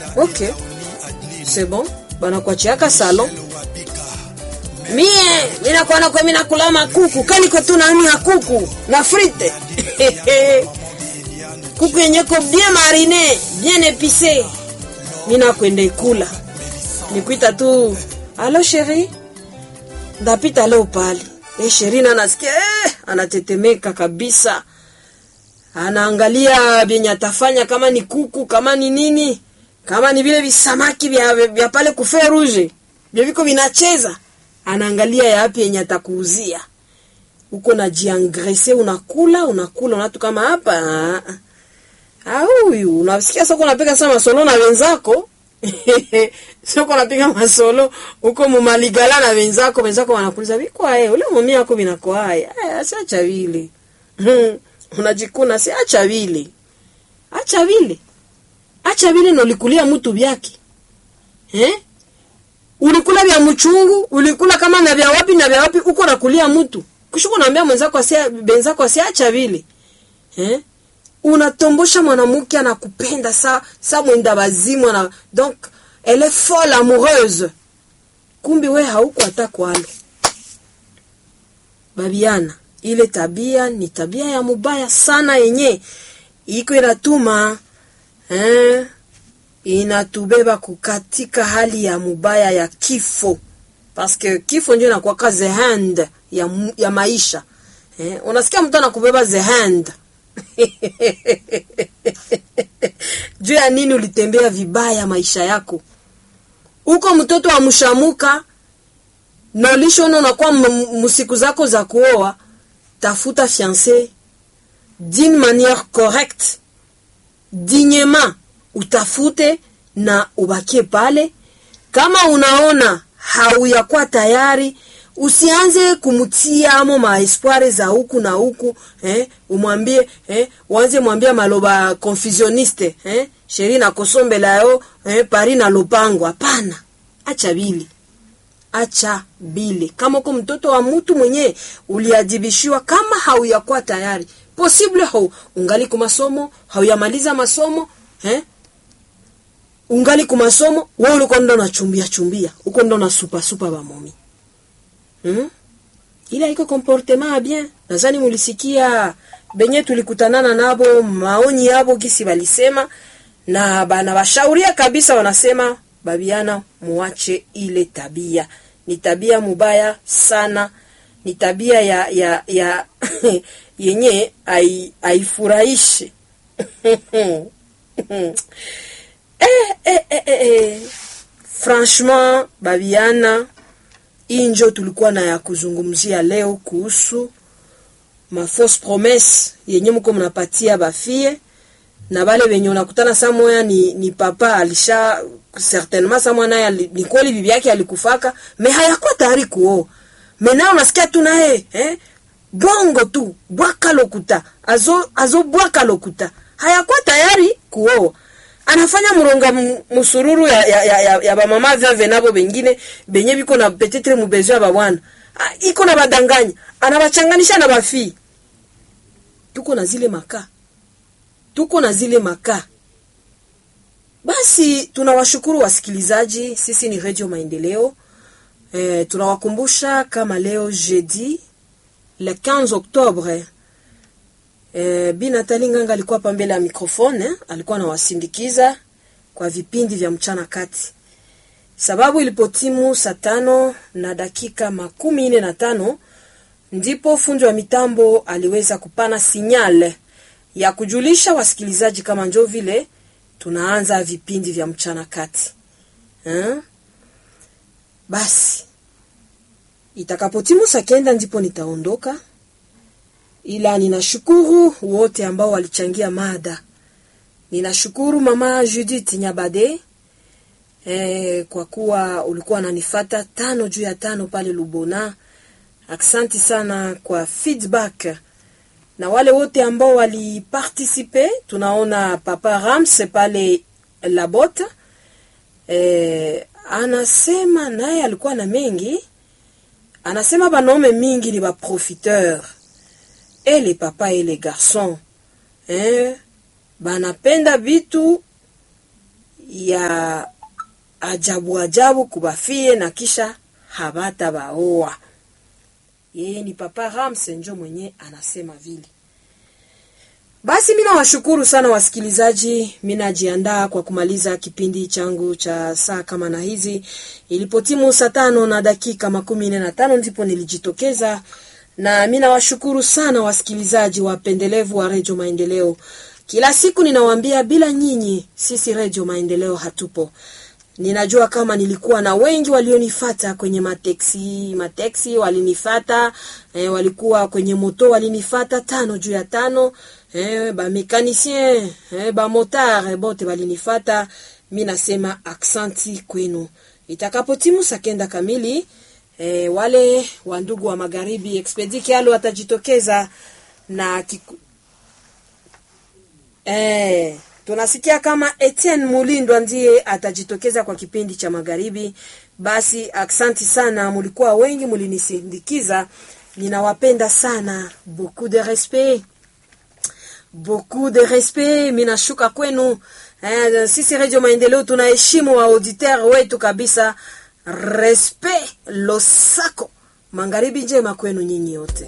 ok c'est bon banakuachiaka salon mie minakwana kwe minakula makuku kaliko tu nani ya kuku na frite kuku yenyeko bien marine bien epise minakwenda ikula nikuita tu alo sheri ndapita leo pale e sheri na nasikia eh, anatetemeka kabisa anaangalia vyenye atafanya kama ni kuku kama ni nini kama ni vile visamaki vya, vya pale kufe ruje vyo viko vinacheza anaangalia yapi yenye atakuuzia uko na jiangrese unakula unakula unatu kama hapa ah, huyu unasikia soko unapiga sana masolo na wenzako soko unapiga masolo uko mumaligala na wenzako wenzako wanakuuliza vikwae ule mumi yako vinakwae asiacha vile unajikuna si acha vile acha vile acha vile nolikulia mtu vyake eh? ulikula vya mchungu ulikula kama na vya wapi na vya wapi uko nakulia mtu kishuko naambia mwenzako asia benzako asiacha vile eh? unatombosha mwanamke anakupenda sa sa mwenda bazimu na donc elle est folle amoureuse kumbi we hauko hata kwalo babiana ile tabia ni tabia ya mubaya sana yenye iko inatuma eh, inatubeba kukatika hali ya mubaya ya kifo paske kifo ndio inakuwaka the hand ya, mu- ya maisha eh, unasikia mtu anakubeba the hand juu ya nini ulitembea vibaya maisha yako uko mtoto wa mshamuka na ulishona unakuwa m- msiku zako za kuoa tafuta fiancé d'une manière correcte dignement utafute na ubakie pale kama unaona hauyakuwa tayari usianze kumtia amo maespoire za huku na huku eh, umwambie eh, uanze mwambia maloba confusioniste eh, sheri na kosombela yo eh, pari na lopango hapana acha bili acha bile kama uko mtoto wa mtu mwenye uliadhibishiwa kama hauyakuwa tayari posible hau ungali kumasomo hauyamaliza masomo eh? ungali kumasomo wewe ulikuwa ndo nachumbia chumbia uko ndo na supa supa bamomi hmm? ila iko comportement ya bien nadhani mulisikia benye tulikutanana nabo maoni yabo gisi walisema na bana washauria kabisa wanasema babiana muache ile tabia ni tabia mubaya sana ni tabia ya ya ya yenye ai- haifurahishi eh, eh, eh, eh, eh. franchement babiana hii njo tulikuwa na ya kuzungumzia leo kuhusu mafausse promesse yenye mko mnapatia bafie na bale benye unakutana saa moya ni, ni papa alisha certainement saa moya naye ali- ni kweli bibi yake alikufaka me hayakuwa tayari kuoa me naye unasikia tu naye eh? bongo tu bwaka lokuta azo, azo bwaka lokuta hayakuwa tayari kuoa anafanya mronga m- musururu ya, ya, ya, ya, ya bamama vyave nabo bengine benye biko na petetre mubezo ya babwana Ah, iko na badanganya anabachanganisha na bafii tuko na zile makaa tuko na zile makaa basi tunawashukuru wasikilizaji sisi ni redio maendeleo e, tunawakumbusha kama leo jeudi le 15 octobre e, bi natali nganga alikuwa hapa mbele ya microphone eh, alikuwa anawasindikiza kwa vipindi vya mchana kati sababu ilipotimu saa tano na dakika makumi nne na tano ndipo fundi wa mitambo aliweza kupana sinyal ya kujulisha wasikilizaji kama njo vile tunaanza vipindi vya mchana kati eh? basi itakapotimu saa kenda ndipo nitaondoka ila ninashukuru wote ambao walichangia mada ninashukuru mama judith nyabade eh, kwa kuwa ulikuwa unanifata tano juu ya tano pale lubona aksanti sana kwa feedback na wale wote ambao walipartisipe tunaona papa rams pale labot eh, anasema naye alikuwa na mengi anasema banaume mingi ni baprofiteur et les papa et les garçons eh, banapenda vitu ya ajabu ajabu kubafie na kisha habata baoa. Yeye ni Papa Ramse njo mwenye anasema vile. Basi mina washukuru sana wasikilizaji, minajiandaa kwa kumaliza kipindi changu cha saa kama na hizi. Ilipotimu saa tano na dakika makumi nne na tano ndipo nilijitokeza, na mina washukuru sana wasikilizaji wapendelevu wa Redio Maendeleo. Kila siku ninawaambia, bila nyinyi sisi Redio Maendeleo hatupo. Ninajua kama nilikuwa na wengi walionifata kwenye mateksi, mateksi walinifata eh, walikuwa kwenye moto walinifata tano juu ya tano eh, ba mekanisien eh, ba motard bote walinifata. Mi nasema aksanti kwenu. Itakapotimu saa kenda kamili eh, wale wa ndugu wa magharibi Expedi Kialo watajitokeza na kiku... eh, tunasikia kama Etienne Mulindwa ndiye atajitokeza kwa kipindi cha magharibi. Basi aksanti sana, mulikuwa wengi, mulinisindikiza. Ninawapenda sana, beaucoup de respect, beaucoup de respect. Minashuka kwenu. Eh, sisi Radio Maendeleo tunaheshimu wa auditeur wetu kabisa. Respect losako. Magharibi njema kwenu nyinyi yote.